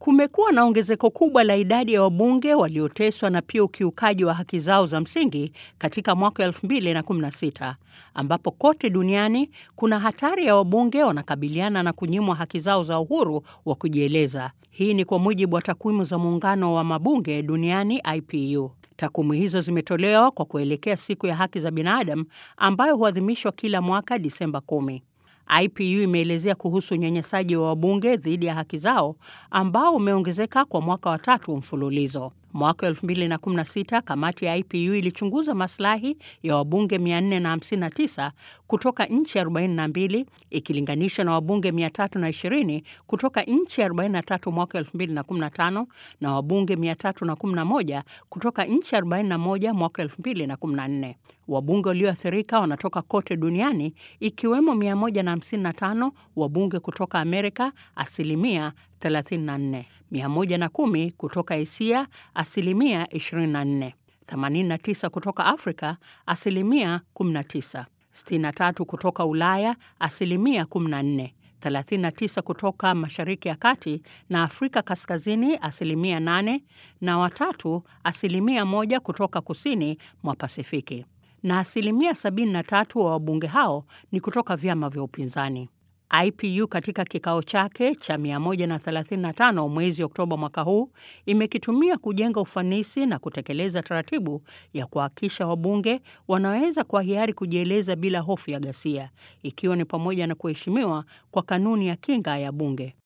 Kumekuwa na ongezeko kubwa la idadi ya wabunge walioteswa na pia ukiukaji wa haki zao za msingi katika mwaka 2016 ambapo kote duniani kuna hatari ya wabunge wanakabiliana na kunyimwa haki zao za uhuru wa kujieleza. Hii ni kwa mujibu wa takwimu za muungano wa mabunge duniani IPU. Takwimu hizo zimetolewa kwa kuelekea siku ya haki za binadamu ambayo huadhimishwa kila mwaka Disemba 10. IPU imeelezea kuhusu unyanyasaji wa wabunge dhidi ya haki zao ambao umeongezeka kwa mwaka wa tatu mfululizo. Mwaka 2016 kamati ya IPU ilichunguza maslahi ya wabunge 459 kutoka nchi 42 ikilinganishwa na wabunge 320 kutoka nchi 43 mwaka 2015 na wabunge 311 kutoka nchi 41 mwaka 2014. Wabunge walioathirika wanatoka kote duniani ikiwemo 155 wabunge kutoka Amerika, asilimia 34, 110 kutoka Asia, asilimia 24, 89 kutoka Afrika, asilimia 19, 63 kutoka Ulaya, asilimia 14, 39 kutoka Mashariki ya Kati na Afrika Kaskazini, asilimia 8, na watatu, asilimia moja kutoka kusini mwa Pasifiki na asilimia 73 wa wabunge hao ni kutoka vyama vya upinzani. IPU katika kikao chake cha 135 mwezi Oktoba mwaka huu imekitumia kujenga ufanisi na kutekeleza taratibu ya kuhakikisha wabunge wanaweza kwa hiari kujieleza bila hofu ya ghasia, ikiwa ni pamoja na kuheshimiwa kwa kanuni ya kinga ya bunge.